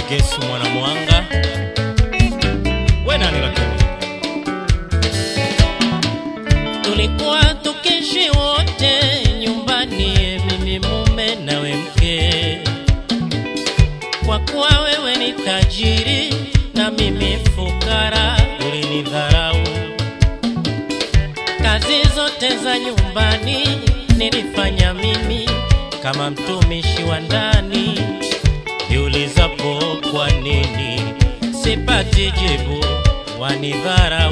Gesu mwana mwanga we nani lakini tulikuwa tukishi wote nyumbani, mimi mume nawe mke. Kwa kuwa wewe ni tajiri na mimi fukara, ulinidharau. Kazi zote za nyumbani nilifanya mimi kama mtumishi wa ndani. Jiulizapo kwa nini sipati jibu, wanidharau.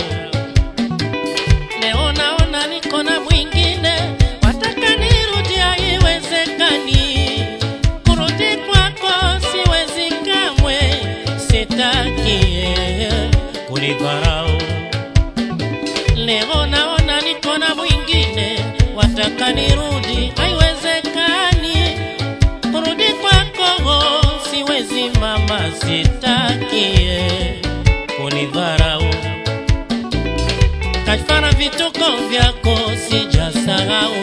Leo naona niko na mwingine, wataka nirudi, haiwezekani. Kurudi kwako siwezi kamwe, sitaki kunidharau. Leo naona niko na mwingine, wataka nirudi, haiwezekani. Kurudi kwako siwezi mama, sitaki kunidharau kafara vituko vyako sijasahau,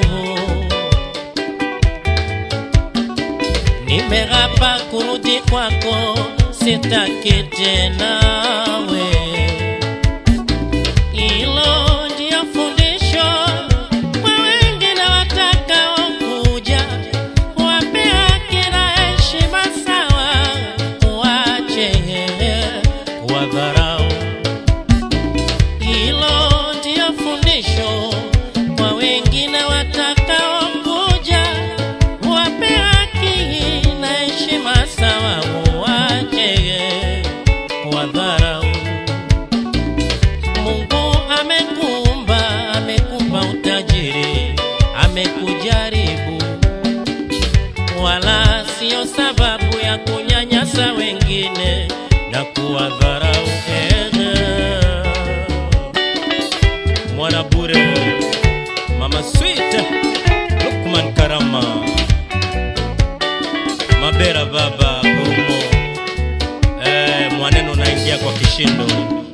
nimerapa kurudi kwako, sitaki tena we. Hilo ndio fundisho kwa wengine watakaokuja, wape haki na heshima sawa, wache kuwadharau hilo ndio fundisho kwa wengine watakaokuja, wape haki na heshima sawa, wache wadharau. Mungu amekuumba, amekupa utajiri, amekujaribu, wala sio sababu ya kunyanyasa wengine na kuwadharau. Ehe mwana bure mama sweet Lukman Karama Mabera baba Urumo eh, mwaneno naingia kwa kishindo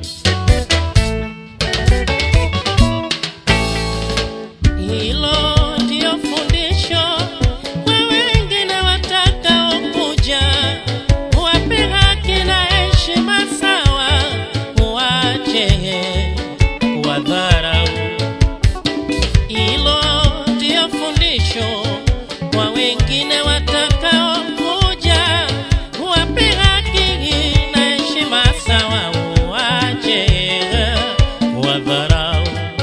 hilo ndio fundisho kwa wengine watakaokuja, wape haki na heshima sawa, wache kuwadharau. Hilo ndio fundisho kwa wengine watakaokuja, wape haki na heshima sawa, wache kuwadharau.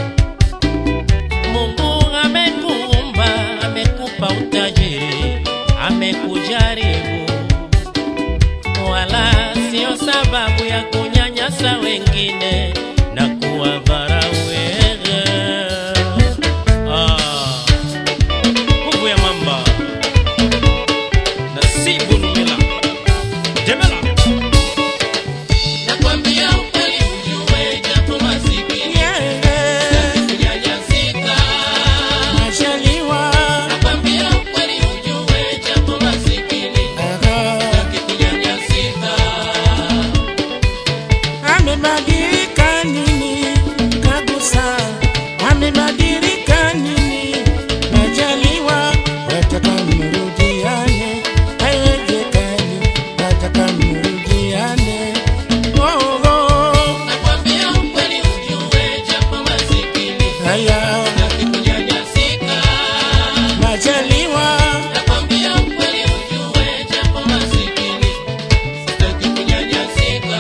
Mungu amekuumba, amekupa utajiri, amekujaribu, wala sio sababu ya kunyanyasa wengine na kuwadharau wewe. Ah, nguvu ya mamba Nasibu Numila Jemela Nakwambia ukweli ujue japo masikini kunyanyasika. Nakwambia ukweli ujue japo masikini kunyanyasika. Amebadilika nini kabisa? Amebadilika nini? Najaliwa wataka mrudiane, haiwezekani, wataka mrudiane. Oh, oh, Nakwambia ukweli ujue japo masikini haya kunyanyasika. najaliwa Nakwambia ukweli ujue japo masikini kunyanyasika.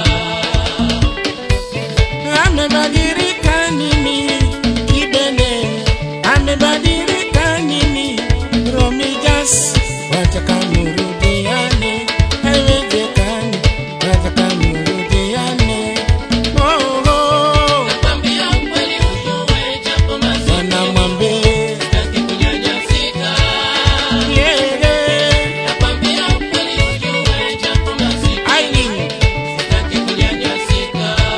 amebadilika nini? Kibene amebadilika nini? Romijas wataka mrudiane, haiwezekani, wataka mrudiane. Oh, oh, Nakwambia ukweli ujue japo masikini wanamwambie kunyanyasika. yeah, yeah. Nakwambia ukweli ujue japo masikini Aileen, kunyanyasika.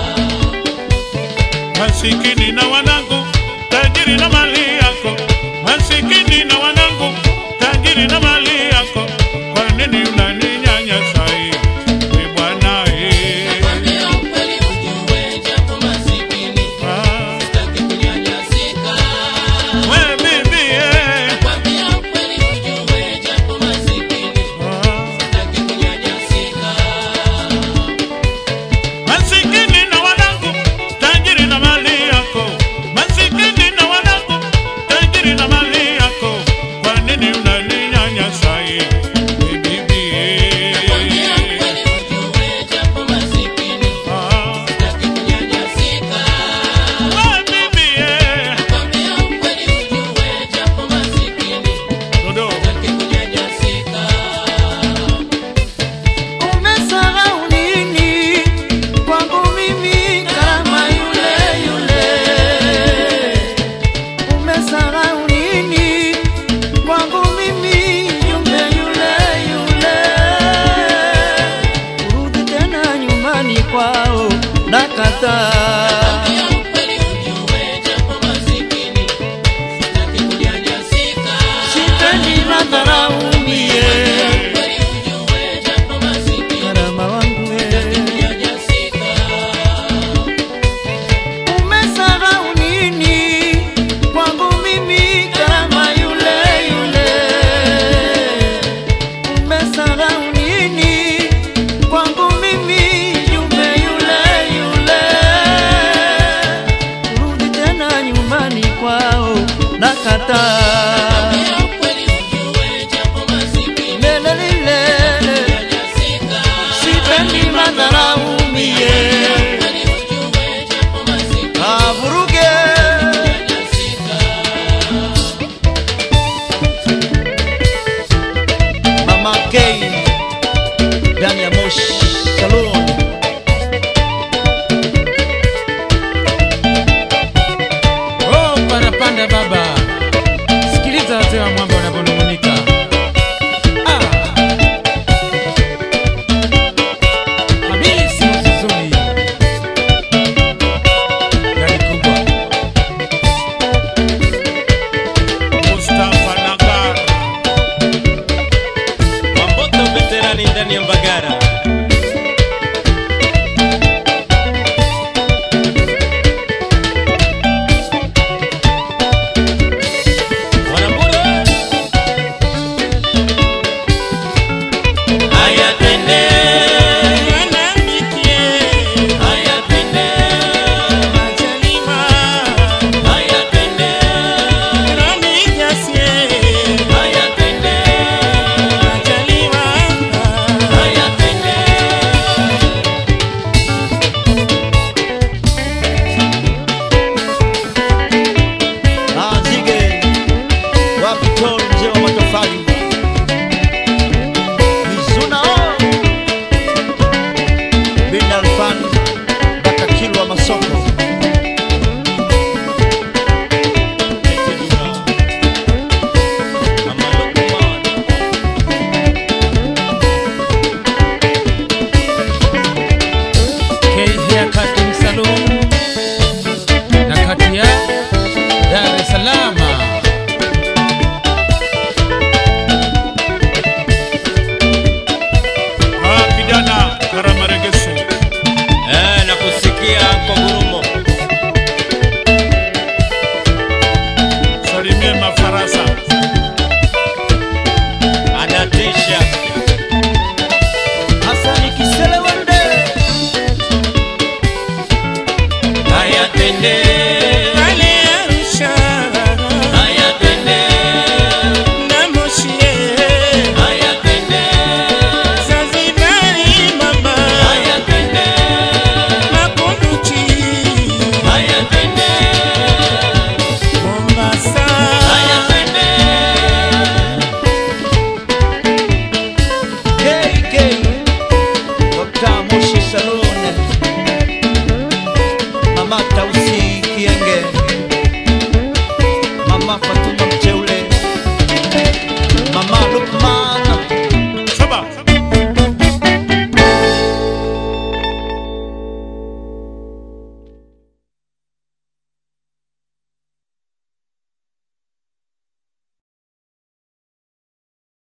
masikini na wanangu, tajiri na mali yako, masikini na wanangu, tajiri na mali yako, kwa nini unaninyanyasa hivi bwana? eh? Nakwambia ukweli ujue japo masikini Ah, kunyanyasika. we bibi, eh. Nakwambia ukweli ujue japo masikini Ah, kunyanyasika. nakataa. Ya ukweli ujue japo masikini sitaki kunyanyasika. Sipendi madharau mie, Ukweli ujue japo masikini karama wangu we. kunyanyasika. Umesahau nini kwangu mimi kama yule yule? Umesahau nini kwangu mimi yule yule yule? Kurudi tena nyumbani kwao nakataa. Ya ukweli ujue japo masikini Lele lilele, kunyanyasika. sipendi madharau mie. Ukweli ujue japo masikini Avuruge kunyanyasika. Mama K ndani ya Moshi Salon. Oh, parapanda baba, sikiliza wazee wa mwamba wanavyonung'unika. Ah. Hamisi Mzuzuni. Gari kubwa. Mustafa Nagar, Mamboto veterani ndani ya Mbagara. Wanambura. Haya twende, haya twende, haya twende, haya twende, haya twende. Ah, Nzige wapi Tony mzee wa matofali Mizuna oh. Bin Alfan mpaka Kilwa Masoko Mama Lukman. K Haircut Salon na kati ya Dar es Salaam. ah, kijana Karamaregesu, Eh, nakusikia kwa gurumo. salimie mafarasa. Anatisha. Hasani Kiselewende Haya twende,